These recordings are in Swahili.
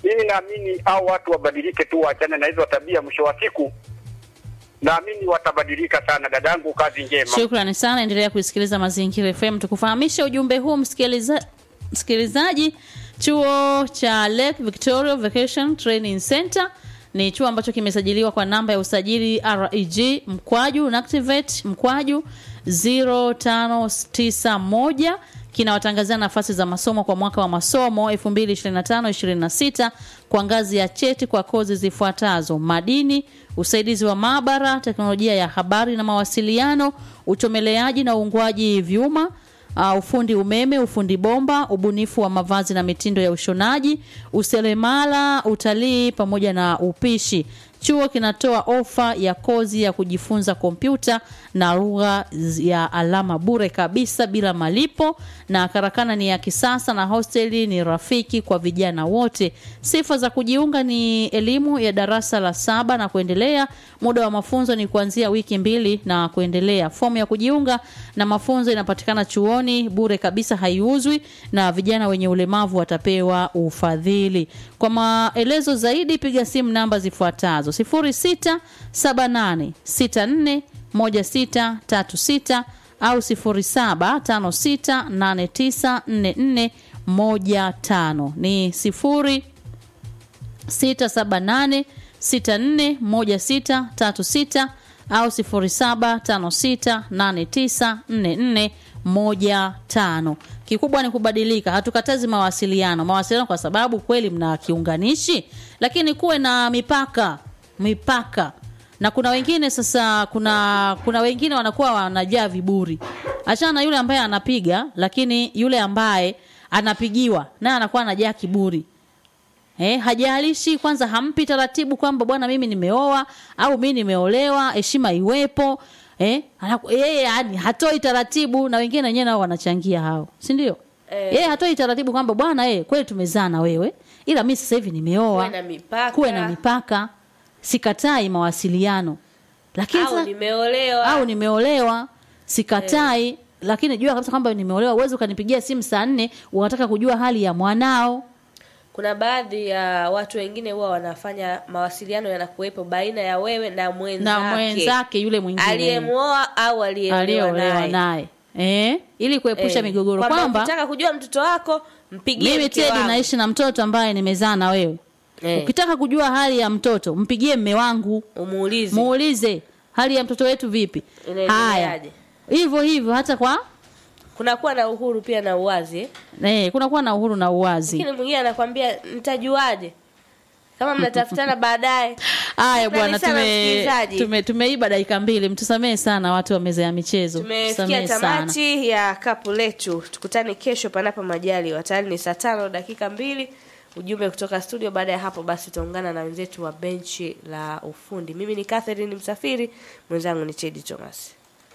Mimi naamini au watu wabadilike tu, waachane na hizo tabia. Mwisho wa siku naamini watabadilika sana. Dadangu, kazi njema. Shukrani sana, endelea kuisikiliza Mazingira FM. Tukufahamishe ujumbe huu msikiliza, msikilizaji. Chuo cha Lake Victoria Vacation Training Center ni chuo ambacho kimesajiliwa kwa namba ya usajili REG mkwaju Nactivate mkwaju 0591 kinawatangazia nafasi za masomo kwa mwaka wa masomo 2025-26 kwa ngazi ya cheti kwa kozi zifuatazo: madini, usaidizi wa maabara, teknolojia ya habari na mawasiliano, uchomeleaji na uungwaji vyuma, uh, ufundi umeme, ufundi bomba, ubunifu wa mavazi na mitindo ya ushonaji, useremala, utalii pamoja na upishi. Chuo kinatoa ofa ya kozi ya kujifunza kompyuta na lugha ya alama bure kabisa bila malipo, na karakana ni ya kisasa na hosteli ni rafiki kwa vijana wote. Sifa za kujiunga ni elimu ya darasa la saba na kuendelea. Muda wa mafunzo ni kuanzia wiki mbili na kuendelea. Fomu ya kujiunga na mafunzo inapatikana chuoni bure kabisa, haiuzwi, na vijana wenye ulemavu watapewa ufadhili. Kwa maelezo zaidi piga simu namba zifuatazo 0678641636 au 0756894415 ni 0678641636 au 0756894415. Kikubwa ni kubadilika, hatukatazi mawasiliano mawasiliano, kwa sababu kweli mna kiunganishi, lakini kuwe na mipaka mipaka. Na kuna wengine sasa, kuna kuna wengine wanakuwa wanajaa viburi. Achana na yule ambaye anapiga, lakini yule ambaye anapigiwa naye anakuwa anajaa kiburi. Eh, hajalishi kwanza, hampi taratibu kwamba bwana, mimi nimeoa au mimi nimeolewa, heshima iwepo. Eh, yeye yani hatoi taratibu, na wengine wenyewe nao wanachangia hao, si ndio? Eh. Yeye hatoi taratibu kwamba bwana, eh, kweli tumezaa na wewe, ila mimi sasa hivi nimeoa. Kuwe na mipaka. Kuwe na mipaka. Sikatai mawasiliano, lakini au sasa- nimeolewa au nimeolewa sikatai, lakini jua kabisa kwamba nimeolewa. Uwezi ukanipigia simu saa nne unataka kujua hali ya mwanao. kuna baadhi ya watu wengine huwa wanafanya mawasiliano yanakuwepo baina ya wewe na mwenzake na mwenzake yule mwingine aliyemuoa au aliyeolewa aliyeolewa naye naye eh, ili kuepusha Eh, migogoro kwamba kwamba ukitaka kujua mtoto wako mpigie mimi mke Tedi wangu. naishi na mtoto ambaye nimezaa na wewe Eh. ukitaka kujua hali ya mtoto mpigie mme wangu umuulize muulize hali ya mtoto wetu vipi haya Inaendeleaje? hivyo hivyo hata kwa kunakuwa na uhuru pia na uwazi eh. eh, kunakuwa na uhuru na uwazi lakini mwingine anakwambia nitajuaje kama mnatafutana baadaye haya Shukrani bwana sana tume, msikilizaji. tume, tumeiba dakika mbili mtusamehe sana watu wa meza ya michezo tumefikia Tusamehe sana. tamati ya kapu letu tukutane kesho panapo majali watayari ni saa tano dakika mbili ujumbe kutoka studio baada ya hapo basi tutaungana na wenzetu wa benchi la ufundi mimi ni catherine msafiri mwenzangu ni chedi thomas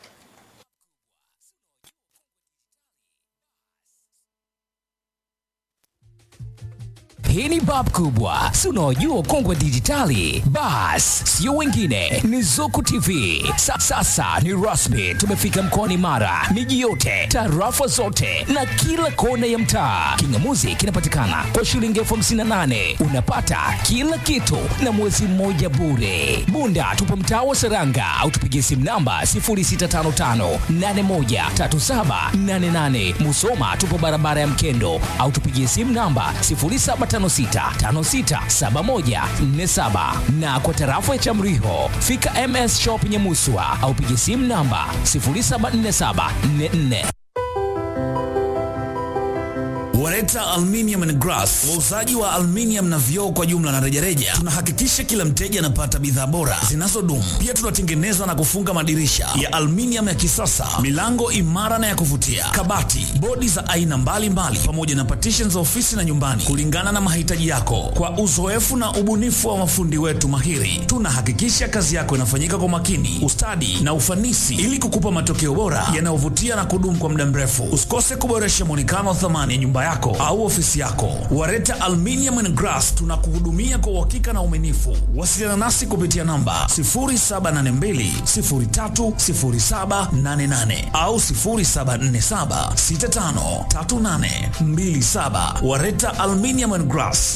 Hii ni bab kubwa, si unaojua ukongwe dijitali? Bas, sio wengine, ni Zuku TV. Sa, sasa ni rasmi, tumefika mkoani Mara, miji yote, tarafa zote na kila kona ya mtaa. Kingamuzi kinapatikana kwa shilingi elfu hamsini na nane unapata kila kitu na mwezi mmoja bure. Bunda tupo mtaa wa Seranga au tupigie simu namba 0655813788. Musoma tupo barabara ya Mkendo au tupigie simu namba 0756567147 na kwa tarafa ya Chamriho fika MS Shop Nyamuswa au pigie simu namba 074744 Wareta Aluminium and Glass, wauzaji wa aluminium na vioo kwa jumla na rejareja. Tunahakikisha kila mteja anapata bidhaa bora zinazodumu. Pia tunatengeneza na kufunga madirisha ya aluminium ya kisasa, milango imara na ya kuvutia, kabati, bodi za aina mbalimbali, pamoja na partition za ofisi na nyumbani, kulingana na mahitaji yako. Kwa uzoefu na ubunifu wa mafundi wetu mahiri, tunahakikisha kazi yako inafanyika kwa makini, ustadi na ufanisi, ili kukupa matokeo bora yanayovutia na kudumu kwa muda mrefu. Usikose kuboresha mwonekano wa thamani ya nyumba yako au ofisi yako. Wareta Aluminium and Glass tunakuhudumia kwa uhakika na uaminifu. Wasiliana nasi kupitia namba 0782030788 au 0747653827. Wareta Aluminium and Glass.